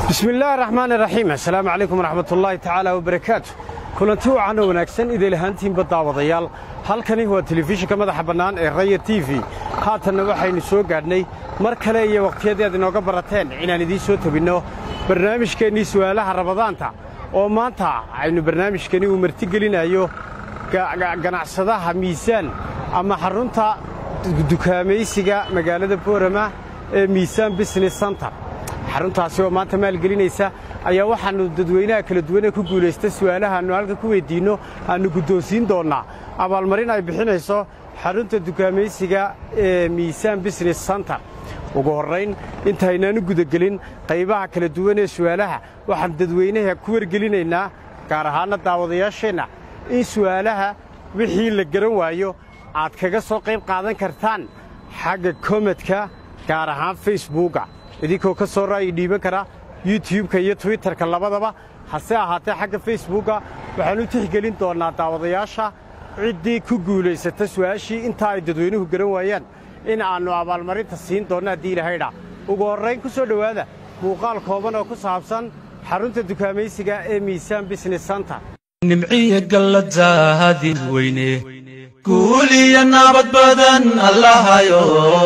bismi illaahi raxmaan iraxiim assalaamu calaykum waraxmatullaahi tacaala wabarakaatu kulanti wacan oo wanaagsan idil ahaantiinba daawadayaal halkani waa telefishinka madaxa bannaan ee raya t v haatanna waxaynu soo gaadhnay mar kale iyo wakhtiyadii aad inooga barateen inaan idiin soo tebinno barnaamijkeennii su'aalaha rabadaanta oo maanta aynu barnaamijkani uu martigelinayo ganacsadaha miisaan ama xarunta dukaamaysiga magaalada boorama ee miisaan business center xaruntaasi oo maanta maalgelinaysa ayaa waxaannu dadweynaha kala duwanee ku guulaysta su'aalaha aannu halka ku weyddiinno aannu guddoonsiin doonnaa abaalmarin ay bixinayso xarunta dukaamaysiga ee miisaan business center ugu horrayn intaynaanu gudagelin qaybaha kala duwan ee su'aalaha waxaan dadweynaha ku wargelinaynaa gaar ahaanna daawadayaasheenna in su'aalaha wixii la garan waayo aad kaga soo qayb qaadan kartaan xagga komedka gaar ahaan facebooka idinkoo ka soo ra'yi dhiiban kara yutubka iyo twitterka labadaba hase ahaatee xagga facebooka waxaan u tixgelin doonnaa daawadayaasha ciddii ku guulaysata su'aashii intaa ay dadweynuhu garan waayaan in aannu abaalmarinta siin doonno haddii ilahaydha ugu horrayn ku soo dhowaada muuqaal kooban oo ku saabsan xarunta dukaamaysiga ee miisaan business center nimciya galladaadin weyne guuliya nabad badan allahayo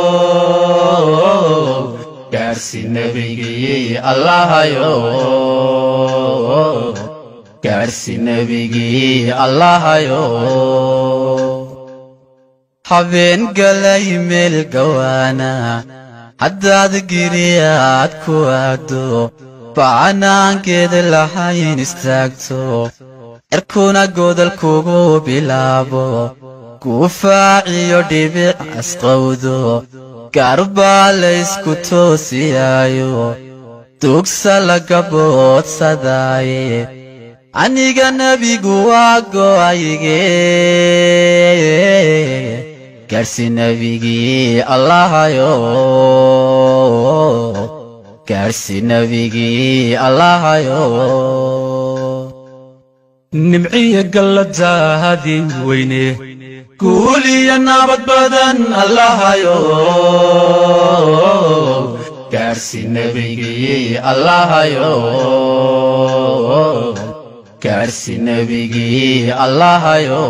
gaarsi nebigii allahayo gaarsi nebigii allahayo habeen galay meel gawaana haddaad giriyaad ku aado bacanaankeeda lahayn istaagto cirkuna godol kugu bilaabo guufaaciyo dhibic asqowdo gaarbaa laysku toosiyaayo dugsa laga boodsadaaye aniga nebigu waa go'ayge gaarsi nebigii allahayo gaarsi nebigii allahayo nimciya galladaadin weyne guuliya nabad badan allahayo gaarsi nebigii allahayo gaarsi nebigii allahayo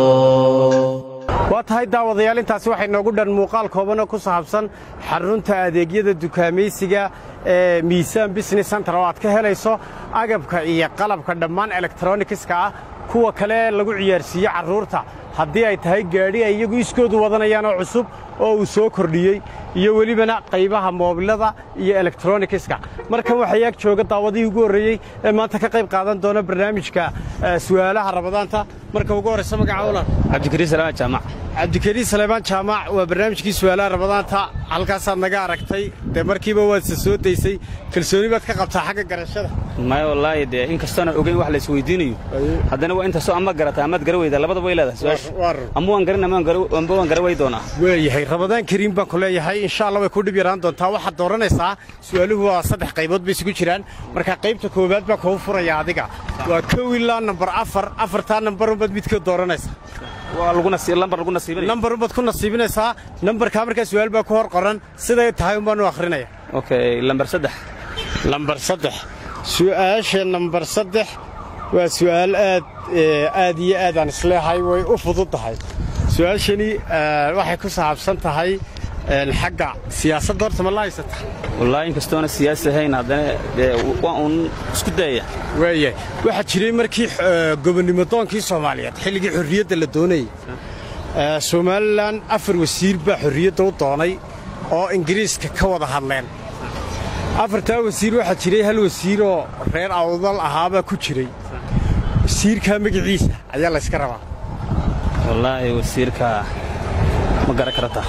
waa tahay daawadayaal intaasi waxay noogu dhan muuqaal koobanoo ku saabsan xarunta adeegyada dukaamaysiga ee miisaan business center oo aad ka helayso agabka iyo qalabka dhammaan elektronikiska ah kuwa kale lagu ciyaarsiiyo carruurta haddii ay tahay gaadhi ay iyagu iskoodu wadanayaan oo cusub oo uu soo kordhiyey iyo welibana qaybaha moobilada iyo elektronikiska markan waxaa ag jooga daawadihii ugu horreeyey ee maanta ka qayb qaadan doona barnaamijka su'aalaha rabadaanta marka ugu horraysa magaca ulan cabdikariin salaamaan jaamac cabdikariin saleymaan jaamac waa barnaamijkii su'aalaha rabadaanta halkaasaad naga aragtay dee markiiba waadse soo daysay kalsooni baad ka qabtaa xagga garashada maya wallaahi dee in kastoona ogeyn wax la isweydiinayo haddana waa intaasoo ama garata amaad gara weydaa labadaba way leedahay su-aasha ama waan garin amba waan gara wey doonaa waayahay rabadaan kariim baan ku leeyahay insha allah way ku dhib yaraan doontaa waxaad dooranaysaa su'aaluhu waa saddex qaybood bay isugu jiraan marka qaybta koowaad baa kuu furaya adiga waa kow ilaa nambar afar afartaa nambarunbaad midkood dooranaysaa lambar lagu nasiibinaya nambar unbaad ku nasiibinaysaa nambarkaa markaa su'aal baa ku hor qoran siday tahay un baan u akhrinaya okay lambar saddex lambar saddex su'aasha nambar saddex waa su'aal aad aad iyo aad aan isleehay way u fudud tahay su'aashani waxay ku saabsan tahay xagga siyaasadda horta ma la haysata wallaahi in kastoona siyaasi ahayn haddana dee waa uun isku dayaya waayahay waxaa jiray markii gobonnimo doonkii soomaaliyeed xilligii xorriyadda la doonayey somalilan afar wasiir baa xorriyadda u doonay oo ingiriiska ka wada hadleen afartaa wasiir waxaa jiray hal wasiiroo reer awdal ahaabaa ku jiray wasiirkaa magaciisa ayaa layska rabaa wallaahi wasiirka ma garan karataa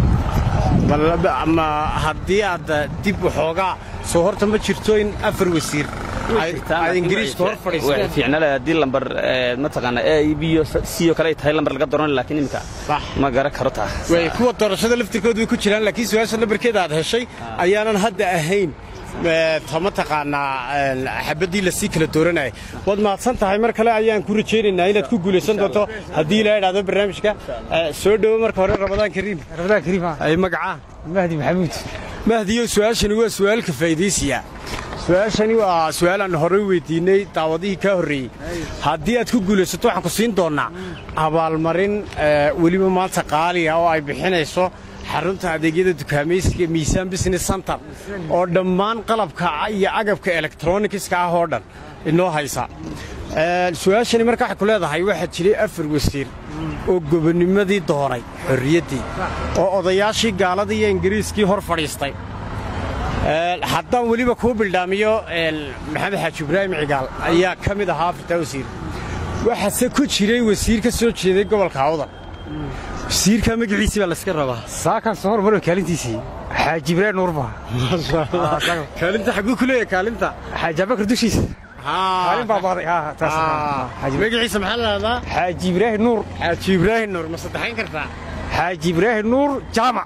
ma haddii aad dib waxoogaa soo horta ma jirto in afar wasiir ay ingiriiska hor fadhiisteen fiicnale haddii lambar mataqaana a b iyo c oo kale ay tahay lambar laga dooran laakiin iminka ma garan karo taa way kuwa doorashada laftirkoodu way ku jiraan laakiin su-aasha nambarkeeda aad heshay ayaanan hadda ahayn ta mataqaanaa xabaddii lasii kala dooranayay waad mahadsan tahay mar kale ayaan ku rajaynaynaa inaad ku guulaysan doonto haddii ilaa idhaahdo barnaamijka soo dhowo marka hore ramadaan kariim ramadaan kariim ay magacaa mahdi maxamuud mahdiyo su-aashani waa su'aalka faa'iidaysiya su-aashani waa su-aalaan horey weydiinay daawadihii kaa horreeyey haddii aad ku guulaysato waxaan ku siin doonnaa abaalmarin weliba maanta qaaliga oo ay bixinayso xarunta adeegyada dukaamaysiga miisaan business center oo dhammaan qalabka iyo agabka elektronikiska ah oo dhan inoo haysa su-aashani marka waxay ku leedahay waxaa jiray afar wasiir oo gobonnimadii doonay xorriyaddii oo odayaashii gaaladii iyo ingiriiskii hor fadhiistay haddaan weliba kuu bildhaamiyo maxamed xaaji ibraahim cigaal ayaa ka mid ahaa afartaa wasiir waxaase ku jiray wasiir ka soo jeeday gobolka awdal wasiirkaa magaciisii baa layska rabaa saakan soo hormaro kaalintiisii xaaji ibraahim nuurba kaalinta xagguu ku leeyahay kaalinta xaaji abakar dushiisa kaalin baa baaday magaciisa maxaa la dhahdaa xaaji ibraahim nuur xaaji ibraahim nuur ma saddexayn kartaa xaaji ibraahim nuur jaamac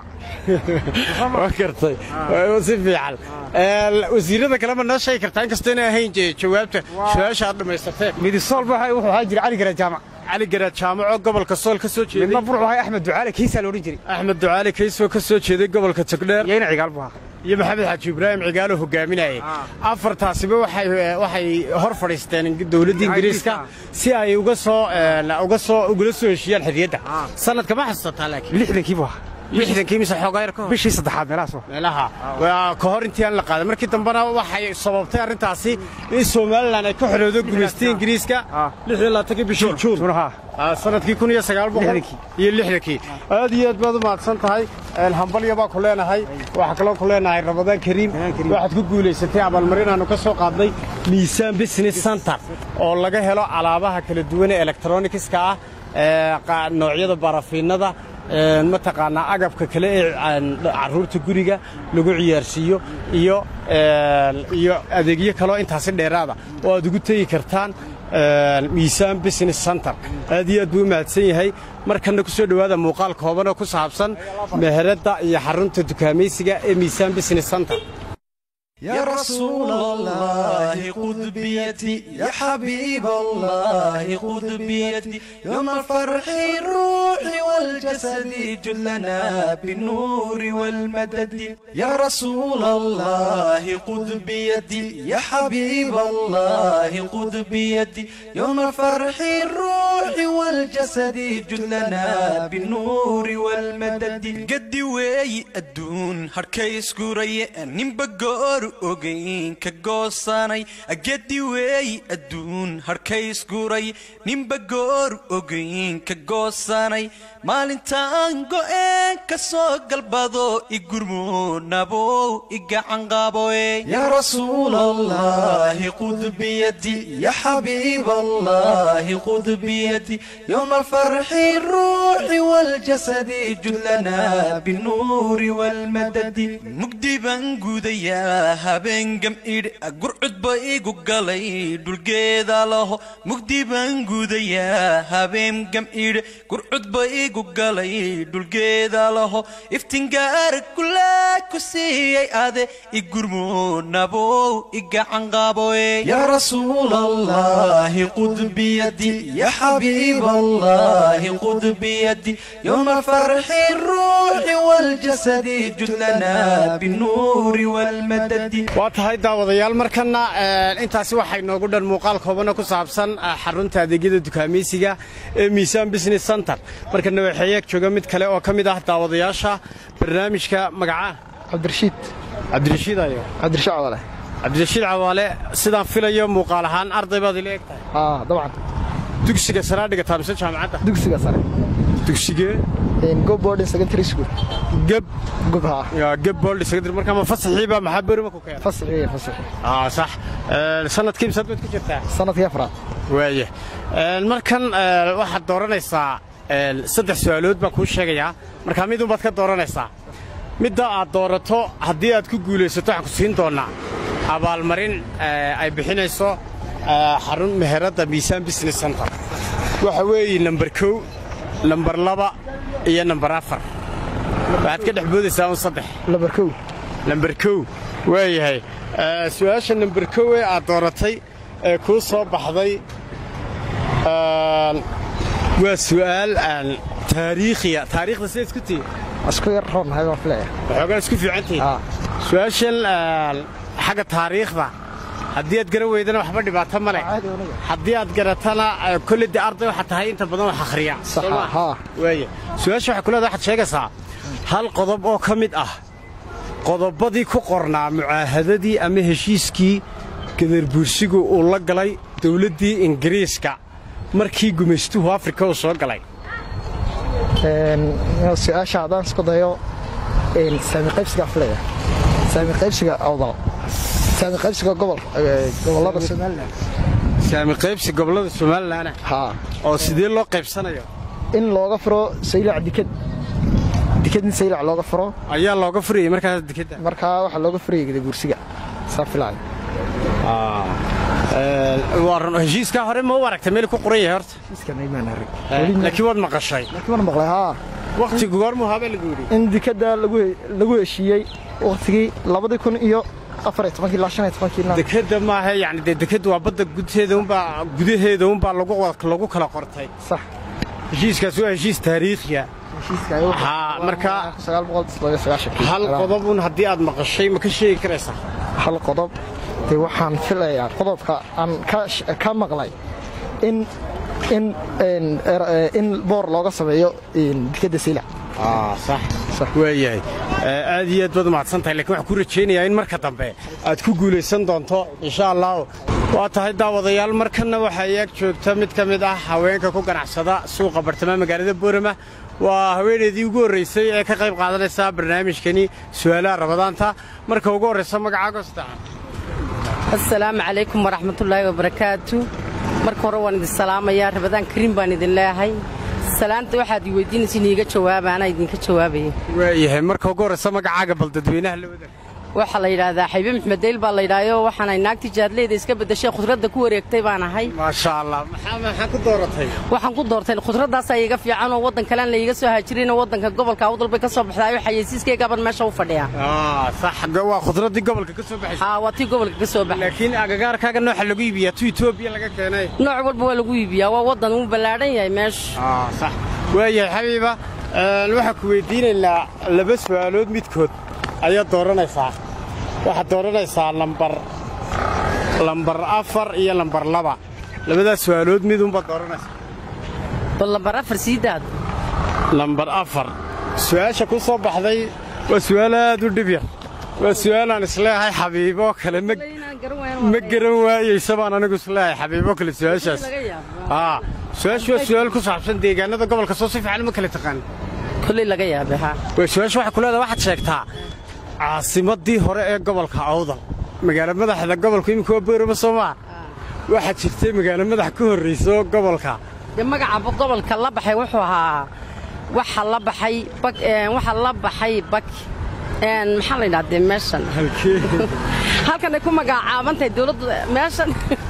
waa kartay si fiican wasiirada kale ma noo sheegi kartaa inkastoo inay ahayn jawaabta su-aasha aad dhammaysateen midisool wuxuu ahaa jira cali gara jaamac cali garaad jaamaco gobolka sool ka soo jeeday midna burcu ahay axmed ducaale kiisaa la odhan jiray axmed ducaale kaysoo ka soo jeeday gobolka togdheer iyo ina cigaal buu ahaa iyo maxamed xaaji ibraahim cigaalo hogaaminayay afartaasiba waxay hor fadhiisteen dowladda ingiriiska si ay uga soo uga soo ugula soo heshiyaan xorriyadda sanadka ma xasuusataa laakiin lixdankii buu ahaa lixdankii mise xoogaa yar ka hor bishii saddexaad meelahaas meelaha ka hor intii aan la qaaday markii dambena waxay sababtay arrintaasi in somalilan ay ka xoroodo gumaystay ingiriiska bishii juun sanadkii kun iyo sagaal boqol iyo lixdankii aad iyo aad baad u mahadsan tahay hambalya baa ku leenahay waxaa kaloo ku leenahay ramadaan kariim waxaad ku guulaysatay abaalmarin aanu ka soo qaadnay miisaan business center oo laga helo alaabaha kala duwan ee elektronikiska ah noocyada barafiinada mataqaanaa agabka kale ee carruurta guriga lagu ciyaarsiiyo iyo iyo adeegyo kaloo intaasi dheeraada oo aad ugu tegi kartaan miisaan business center aad iyo aad buu u mahadsan yahay markanna ku soo dhowaada muuqaal kooban oo ku saabsan meheradda iyo xarunta dukaamaysiga ee miisaan business center يا رسول الله خذ بيدي يا حبيب الله خذ بيدي يوم الفرح الروح والجسد جلنا بالنور والمدد يا رسول الله خذ بيدي يا حبيب الله خذ بيدي يوم الفرح الروح والجسد جلنا بالنور والمدد قد وي الدون هركيس قري نمبقور ogayn ka goosanay agadi weey adduun harkays guray ninba goor ogayn ka goosanay maalintaan go'een ka soo galbado igurmuunabow igacanqaaboe yaa rasuul allahi qud biyadi ya xabiib allahi qud biyadi yowma alfarxi ruuxi waljasadi judlana binuuri walmadadi mugdi baan gudayaa habeen idh gurcudba igu galay dhulgeeda laho mugdi baan gudayaa habeen gam'idh gurcudba igu galay dhulgeeda laho iftingaar kulaa ku siiyey ade igurmuunabow igacanqaaboe yaa rasuul allahi qud biyadi ya xabiib allahi qud biyadi yowma alfarxi ruuxi waljasadi judlana binuuri walmadadi waa tahay daawadayaal markanna intaasi waxay noogu dhan muuqaal koobana ku saabsan xarunta adeegyada dukaamaysiga ee miisaan business center markana waxeeyeeg jooga mid kale oo ka mid ah daawadayaasha barnaamijka magaca cabdirashiid cabdirashiid ayo cabdirashiid cawaale cabdirashiid cawaale sidaan filayo muuqaal ahaan arday baad ila eg tahay haa dabcan dugsiga saraa dhigataa mise jaamacadda dugsiga sare dugsigee go boarding secondary school geb gob haa geb booldi secondary markaa ma fasaxiiba maxaa berima ku keenay fasixi fasixi aa sax sanadkii misaad baad ku jirtaa sanadkii afraad waaye markan waxaad dooranaysaa saddex su'aalood baan kuu sheegayaa markaa midun baad ka dooranaysaa midda aad doorato haddii aad ku guulaysato waxaan ku siin doonnaa abaalmarin ay bixinayso xarun meheradda miisaan business center waxa weeye namber kow namber laba iyo namber afar waxaad ka dhex boodaysaa un saddex lambar kow namber kow waayahay su'aasha namber kow ee aad dooratay ee kuu soo baxday waa su'aal taariikhiya taariikhda sidaad isku tihi isku yar roon nahay baan filaya waxoogaa isku fiican tihi Aa. su'aashan xagga taariikhda haddii aad garan weydana waxba dhibaato ma leh caadi aniga haddii aad garatana eh, kolley dee arday waxaad tahay inta badan wax akhriya Sax, Soo ma? haa. waaya su-aasha waxay ku leedahay waxaad sheegaysaa hal qodob oo ka mid ah qodobadii ku qornaa mucaahadadii ama heshiiskii gadarbuursigu uu la galay dowladdii ingiriiska markii gumaystuhu afrika uu soo galay Een, su-aasha haddaan isku dayo een, saami qaybsiga filaya saami qaybsiga awdal saami qaybsiga gobol ee, gobollada somalilan saami qaybsi gobollada somalilan haa oo sidee loo qaybsanayo in looga furo saylac dikad dikad in saylac looga furo ayaa looga furayay markaas dekedda markaa waxaa looga furayay gadabuursiga saa filaya waa run heshiiskaa hore ma u aragtay meel ku qoran yahay horta iskan aymaan arag laakiin waad maqashay laakiin waan maqlay haa wakhtigu goormuu habee lagu yidhi in dikadda lagu lagu heshiiyey wakhtigii labadii kun iyo afar iyo tobankii ilaa shan iyo tobankiina dekedda maaha yani dee dekedda waa badda gudaheeda unbaa gudaheeda unbaa lagu lagu kala qortay sax heshiiskaas waa heshiis taariikhiya heshiiska ayuu Haa, markaa- sagaal boqol todoba sagaashankii hal qodobun haddii aad maqashay ma ka sheegi karaysaa hal qodob dee waxaan filayaa qodobka aan ka sh- ka maqlay in in in er- ee, in boor looga sameeyo in dikadda saylac sax sax waayahay aad iyo aad baad umahadsan tahay lakiin waxaan ku rajaynayaa in marka dambe aad ku guulaysan doonto insha allahu waa tahay daawadayaal markanna waxaa iyaag joogta mid ka mid ah haweenka ku ganacsada suuqa bartamaha magaalada boorama waa haweeneydii ugu horraysay ee ka qayb qaadanaysa barnaamijkani su'aalaha rabadaanta marka ugu horraysa magacaago saddexan asalaamu calaykum waraxmatullaahi wabarakaatu marka hore waan idin salaamayaa rabadaan kariim baan idin leeyahay salaanta waxaad i weydiinaysa in iiga jawaaba anaa idinka jawaabaya waayahay marka ugu horraysa magacaaga bal dadweynaha la wadaag waxaa la yidhaahdaa xaybe maxmed deyl baa la yidhaayo waxaanay naagtii jaadleyda iska beddashay khudradda ku wareegtay baan ahay maasha allah maxaa maxaa ku dooratay waxaan ku doortay khudraddaasa iiga fiican oo waddan kalean la iiga soo haajirinoo waddanka gobolka awdal bay ka soo baxdaayo xayeysiiskaygaban meesha u fadhiya Ah, sax waa khudraddii gobolka ka soo baxaysa haa waa tii gobolka ka soo baxay laakiin agagaarkaaga nooxa lagu iibiyaa tu etoobiya laga keenay nooc walba waa lagu iibiyaa waa waddan uu ballaadhan yahay meesha Ah, sax waayahay xabiiba een, waxaan ku weydiinaynaa laba su'aalood midkood ayaad dooranaysaa waxaad dooranaysaa lambar lambar afar iyo lambar laba labadaas su'aalood midunbaad dooranaysaa bal lambar afar sii daad lambar afar su'aasha ku soo baxday waa su'aal aad u dhib yar waa su'aalaan isleeyahay xabiiboo kale ma ma garan waayeysa baan anigu isleeyahay xabiibo kale su'aashaas aa su-aashu waa su'aal ku saabsan deegaanada gobolka soo si fiican ma kala taqaan kolley laga yaabay haa way su-aashu waxay ku leedahay waxaad sheegtaa caasimaddii hore ee gobolka awdal magaalo madaxda gobolka imika waa boorama soo maa waxaa jirtay magaalo madax ka horrayso gobolka dee magaca gobolka la baxay wuxuu ahaa waxa la baxay bak een, waxa la baxay bak een, maxaa la yidhahdee meeshan halkee halkan ay ku magacaabantahay dowladdu meeshan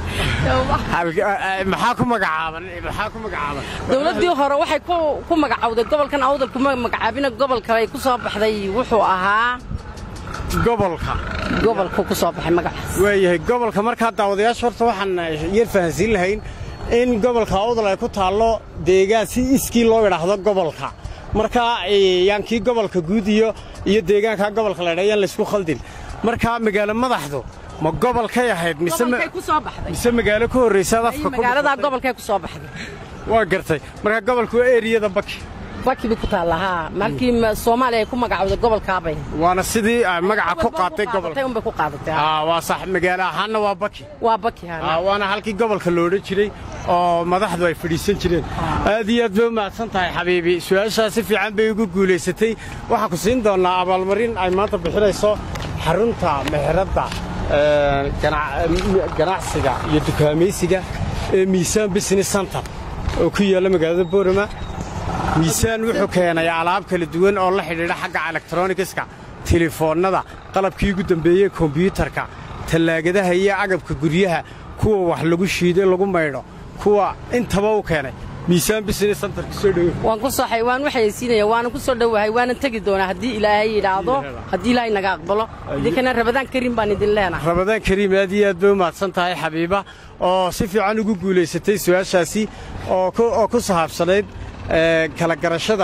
Halke- maxaa ku magacaaban maxaa ku magacaaban dowladdii hore waxay ku ku magacawday gobolkan awdal kuma magacaabina gobolka ay ku soo baxday wuxuu ahaa gobolka gobolku ku soo baxay magacaas waayahay gobolka markaa daawadayaasha horta waxaan yar fahansiin lahayn in gobolka awdal ay ku taallo deegaan si iskii loo idhaahdo gobolka markaa eh, yaan kii gobolka guud iyo iyo deegaanka gobolka la idhaa yaan laysku khaldin markaa magaalo madaxdu ma gobolkay ahayd mise ma- gobolkay ku soo baxday mise magaalo ka horraysaad afka ku magaaladaa dhufatay? gobolkay ku soo baxday waa gartay markaa gobolku waa eriyada baki baki bay ku taallaa haa markii ma- soomaaliya ay ku magacawday gobolkaabay waana sidii ay magaca ku qaatay Qaadatay gobolka unbay ku qaadatay haa. Aa, waa sax magaalo ahaanna waa baki waa baki haa Aa, waana halkii gobolka lo odhan jiray oo madaxdu ay fadhiisan jireen aad iyo aad bay u mahadsan tahay xabiibi su-aashaa si fiican bay ugu guulaysatay waxaan ku siin doonnaa abaalmarin ay maanta bixinayso xarunta meheradda ee, ganac- m- ganacsiga iyo dukaamaysiga ee miisaan business center oo ku yaalla magaalada boorama miisaan wuxuu keenay alaab kala duwan oo la xidhiidha xagga elektronikiska telefoonnada qalabkii ugu dambeeyey kombiyuutarka tallaagadaha iyo agabka guryaha kuwa wax lagu shiiday lagu maydho kuwa intaba u keenay miisaan business center kusoo dhowe waan ku soo waan waxaysiinaya waanan ku soo dhowahay waanan tegi doonaa haddii ilaahay yidhaahdo haddii ilaahay naga aqbalo idinkana rabadaan kariim baan idin leenahay rabadaan kariim aad iyo aad bay u mahadsan tahay xabiiba oo si fiican ugu guulaysatay su-aashaasi oo ku oo ku sahaabsanayd ee, kala garashada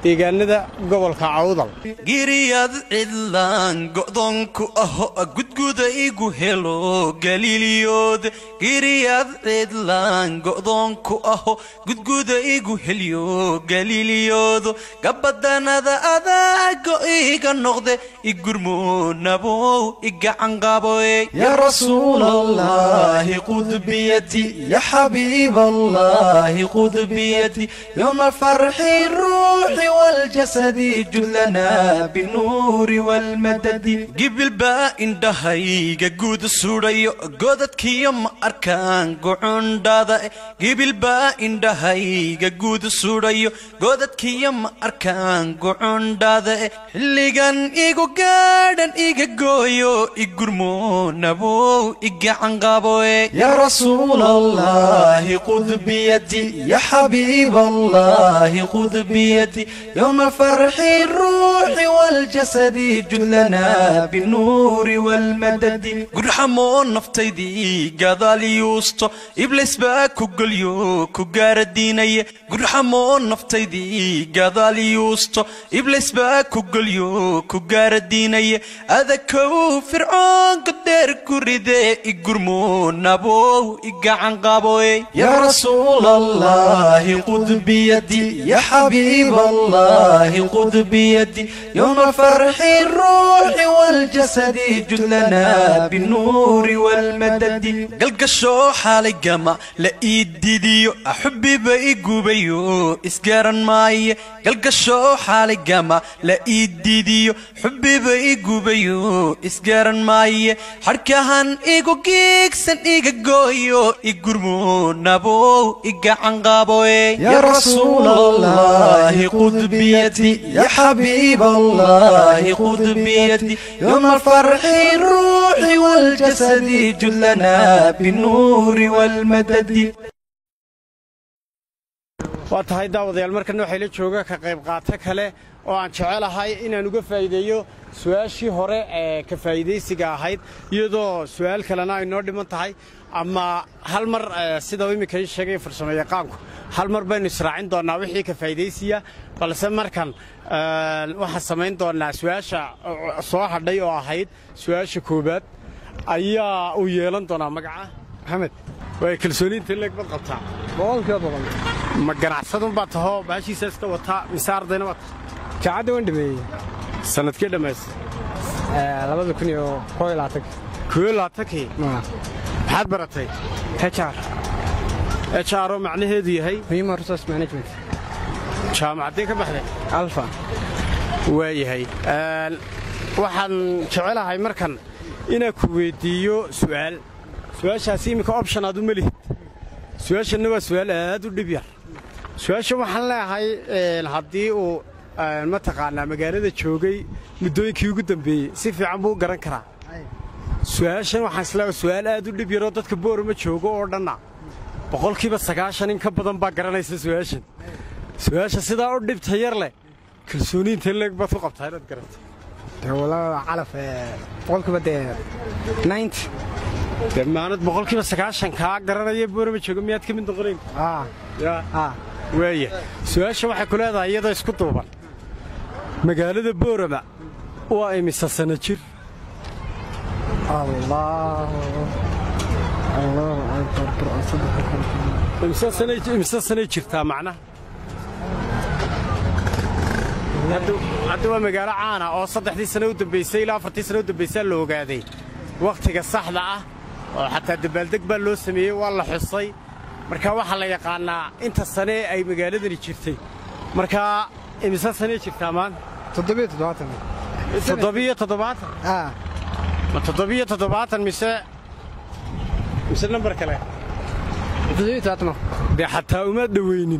deegaanada gobolka cawdal giriyad cidlaan go'doonku aho gudguda igu helo galiiliyood giriyad cidlaan go'doonku aho gudguda igu helyo galiiliyoodo gabadanada adaago iga noqde igurmoonabow igacanqaboe يا رسول الله خذ بيدي يا حبيب الله خذ بيدي يوم الفرح الروح والجسد جلنا بالنور والمدد gibil baa indhahayga guud sudhayo godadkiyo ma arkaan gucundhada gibil baa indhahayga guud sudhayo godadkiyo ma arkaan gucundhada xilligan igu gaadhan iga gooyo igurmoonabow igacanqaboe يا رسول الله خذ بيدي يا حبيب الله خذ بيدي يوم الفرح الروح والجسد جلنا بالنور والمدد gurxamoo naftaydii gadaal yuusto iblis baa ku gelyo ku gaaradiinaya gurxamoo naftaydii gadaal yuusto iblis baa ku gelyo ku gaaradiinaya adakow fircoonka dheer ku ride igurmoonabow igacanqaboe يا رسول الله خذ بيدي يا حبيب الله خذ بيدي يوم الفرح الروح والجسد جلنا بالنور والمدد galgashoo xaalay gama la ii didiyo axubbiba i gubayo isgaran maaye galgashoo xaalay gama la ii didiyo xubbiba i gubayo isgaran maaye xadhkahan igu giigsan iga gooyo igurmoonabow igacanqaaboe يا رسول الله خذ بيدي يا حبيب الله خذ بيدي يوم الفرح الروح والجسد جلنا بالنور والمدد waa tahay daawadayaal markan waxay la jooga ka qayb qaato kale oo aan jecelahay inaan uga faa'iideeyo su-aashii hore ee ka faa'iidaysiga ahayd iyadoo su'aal kalena ay noo dhiman tahay ama hal mar eh, sida uu iminka ii sheegay farsamayaqaanku hal mar baynu israacin doonnaa wixii ka faa'iidaysiya balse markan eh, waxaan samayn doonnaa su-aasha eh, soo hadhay oo ahayd su-aasha koowaad ayaa uu yeelan doonaa magaca maxamed way kalsooniinta leeg bad qabtaa boqolkiiba boqol ma ganacsadun baa tahoo baashiisa iska wataa mise ardayna waa tahay jaacadda waan dhameeyey sanadkii dhammaystay labada kun iyo koo iyo labaatan koo laatankii maxaad baratay HR h r oo macnaheedu yahay Human Resource Management jaamacaddee ka baxday Alpha waayahay Een, waxaan jecelahay markan inaan ku weyddiiyo su'aal su-aashaasi iminka option aad uma lihid su-aashanna waa su'aal aad u dhib yar su-aasha waxaan leeyahay een, haddii uu een, mataqaanaa magaalada joogay muddooyinkii ugu dambeeyey si fiican buu u garan karaa su-aashan waxaan isleeyahay su'aal aad u dhib yaroo dadka boorama joogo oo dhanna boqolkiiba sagaashan in ka badan baa garanaysa su-aashan su-aasha sidaa u dhibta yar leh kalsooniinta leeg baad ku qabtaa inaad garato dee walaa calaf boqolkiiba dee 90 dee maanad boqolkiiba sagaashan kaa garanaya boorama joogo miyaad ka mid noqonayn ah yaa ah waaya su-aasha waxay ku leedahay iyadoo isku duuban magaalada boorama waa imisa sano jir allah allah akbar imisa sanay imisa sanay jirtaa macnaha Hadda- hadda waa magaalo caana oo saddexdii sano u dambaysay ilaa afartii sano u dambaysaa la ogaaday wakhtiga saxda ah oo xataa dabaaldeg baa loo sameeyey waa la xusay marka waxaa la yaqaannaa inta sane ay magaaladani jirtay marka imise sanay jirtaa maanta toddobiyo toddobaatan toddobiyo toddobaatan ah ma toddobiyo toddobaatan mise mise nambar kale toddobiyo toddobaatan dee xataa uma dhowaynin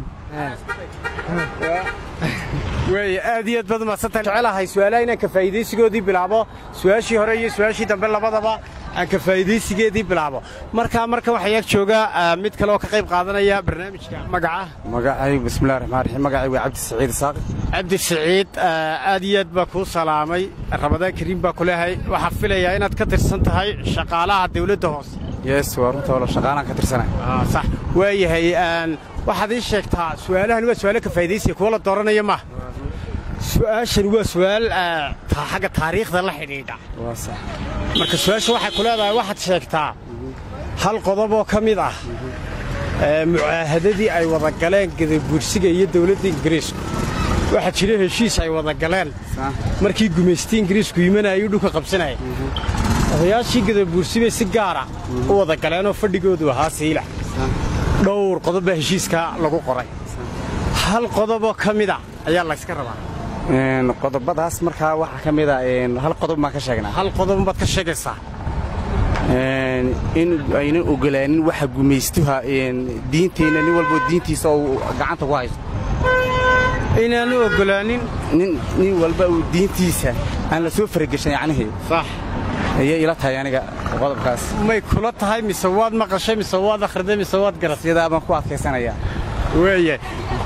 waaya aad iyo aad baad umaadsantahay jecelahay su'aalaha inaan ka faa'iidaysigoodii bilaabo su'aashii hore iyo su'aashii dambe labadaba aan ka faa'iidaysigeedii bilaabo markaa marka waxaa ag jooga ah, mid kale oo ka qayb qaadanaya barnaamijka magaca magacay bismillahi raxmaan raxiim magacay waa cabdi saciid isaaq cabdi siciid ah, aad iyo aad baa kuu salaamay ramadaan kariim baa ku leehay waxaa filayaa inaad ka tirsan tahay shaqaalaha dawladda hoose yes waa runta wala shaqaalaan ka tirsanay Ah, sax waayahay aan waxaad ii sheegtaa su'aalahan waa su'aalo ka faa'iidaysiya kuwa la dooranaya maaha su'aashan waa su'aal ah, ta- xagga taariikhda la xidhiidha waa sax marka su-aasha waxay ku leedahay waxaad sheegtaa hal qodob oo ka mid ah ee, mucaahadadii ay wada galeen gadabuursiga iyo dowladda ingiriisku waxaa jira heshiis ay wada galeen sax markii gumaystii ingiriisku yimanayuu dhulka qabsanaya odayaashii gadabuursi bay si gaara u wada galeenoo fadhigoodu ahaa siila dhowr qodob baa heshiiskaa lagu qoray hal qodoboo ka mid a ayaa layska rabaa Een, qodobadaas markaa waxaa ka mid a een, hal qodob baan ka sheegnaa hal qodob baad ka sheegaysaa Een, in aynan ogolaanin waxa gumaystuha een, diinteenna nin walbo diintiisa uu gacanta ku haysto inaanu oggolaanin nin nin walba uu diintiisa aan la soo farageshan yacnihii sax ayay ila tahay aniga qodobkaas may kula tahay mise waad maqashay mise waad akhriday mise waad garatay sidaa baan ku adkaysanayaa weeye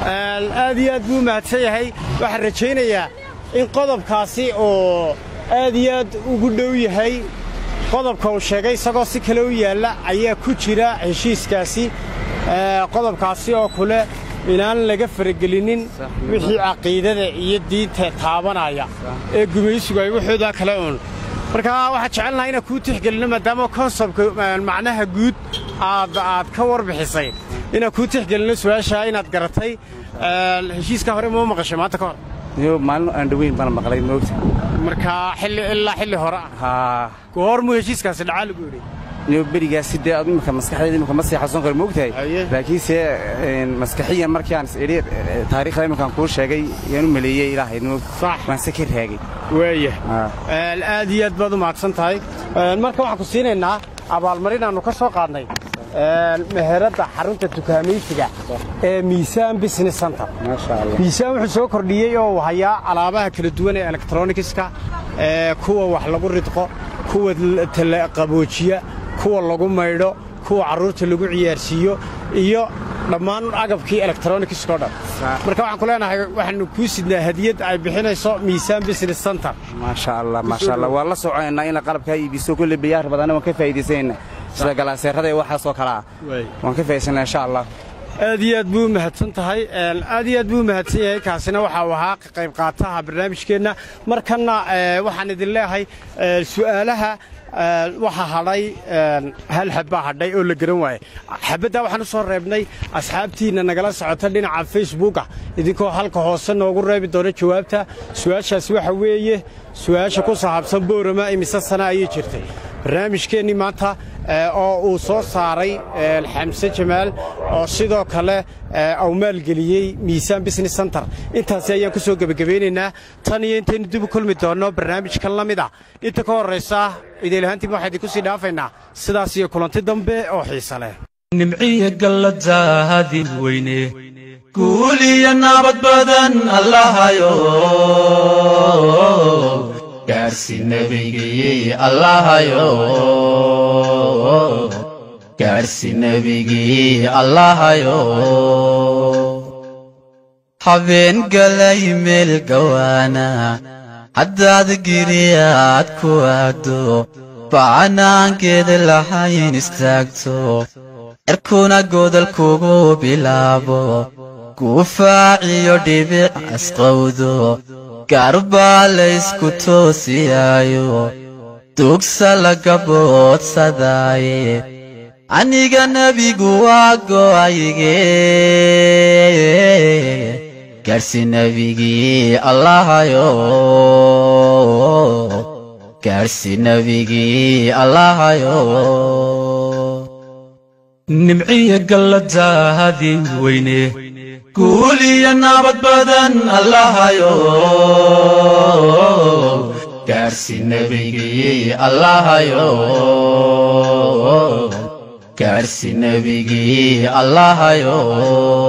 aad iyo aad buu mahadsan yahay waxaan rajaynayaa in qodobkaasi oo aad iyo aad ugu dhow yahay qodobka uu sheegay isagoo si kale u yaalla ayaa ku jira heshiiskaasi Ee, qodobkaasi oo kule inaan laga faragelinin wixii caqiidada iyo diinta taabanaya ee gumaysigu ay waxoodaa kale uun marka waxaan jecelnahay inaan kuu tixgelino maadaama konsebtka macnaha guud aad aad ka warbixisay inaan kuu tixgelino su-aasha inaad garatay Ee, heshiiska hore ma maqashay maanta ka hor iyo maalin aan dhoweyn baan maqlay moogta marka xilli ilaa xilli hore ah haa goor muu heshiiskaasi dhacaa lagu yidhi iyo berigaasi dee adu imika maskaxdeeda imika ma sii xasuusan karo moogtahay Haye. laakiinse een, maskaxiyan markii aan is idhi eh, taariikhda iminkaan kuu sheegay yaan u maleeyey ilaahay moog Sax. waan se ka raagay weeye Haa. Een, aad iyo aad baad u mahadsan tahay Een, marka waxaan ku siinaynaa abaalmarin aanu ka soo qaadnay een, meheradda xarunta dukaamaysiga ee miisaan business center maasha allah miisaan wuxuu soo kordhiyey oo uu hayaa alaabaha kala duwan ee elektronikiska ee kuwa wax lagu ridqo kuwa l- tala qaboojiya kuwa lagu maydho kuwa carruurta lagu ciyaarsiiyo iyo dhammaan agabkii elektronikiska oo dhan marka waxaan ku leenahay waxaanu kuu sidnaa hadiyad ay bixinayso miisaan business center maasha allah maasha allah waan la soconaynaa ina qalabkaa iibiso kulle biyaar badanna waan ka faa'iidaysanayna sida galaaseerada iyo waxaasoo kale ah Waay. waan ka faa'iidaysanaa insha allah aad iyo aad buu u mahadsan tahay Een, aad iyo aad buu u mahadsan yahay kaasina waxa uu ahaa ka qayb qaataha barnaamijkeenna markanna ee, waxaan idin leeyahay ee, su'aalaha ee, waxaa hadhay een, hal xab baa hadhay oo la garan waaye xabaddaa waxaan u soo reebnay asxaabtiinna nagala socota dhinaca facebooka idinkoo halka hoose noogu reebi doona jawaabta su-aashaasi waxa weeye su-aasha ku saabsan boorama imise sana ayay jirtay barnaamijkeennii maanta ee, oo uu soo saaray ee, xamse jamaal oo sidoo kale ee, uu maalgeliyey miisaan business center intaasi ayaan ku soo gebagabaynaynaa tan iyo intaynu dib u kulmi doonno barnaamijkan la mid ah inta ka horraysa idiilahaantiiba waxaa idinku sii dhaafaynaa sidaas iyo kulanti dambe oo xiise leh nimciya galladaadin weyne guul iyo nabad badan allahayo gaarsi nebigii allahayo gaarsi nebigii allahayo habeen galay meel gawaana haddaad giriyaad ku aado bacanaankeeda lahayn istaagto cirkuna godol kugu bilaabo guufaaciyo dhibic asqowdo gaarbaa laysku toosiyaayo dugsa laga boodsadaaye aniga nebigu waa go'ayge gaarsi nebigii allahayo gaarsi nebigii allahayo nimciya galladaadin weyne guul iyo nabad badan allahayo gaarsi nebigii allahayo gaarsi nebigii allahayo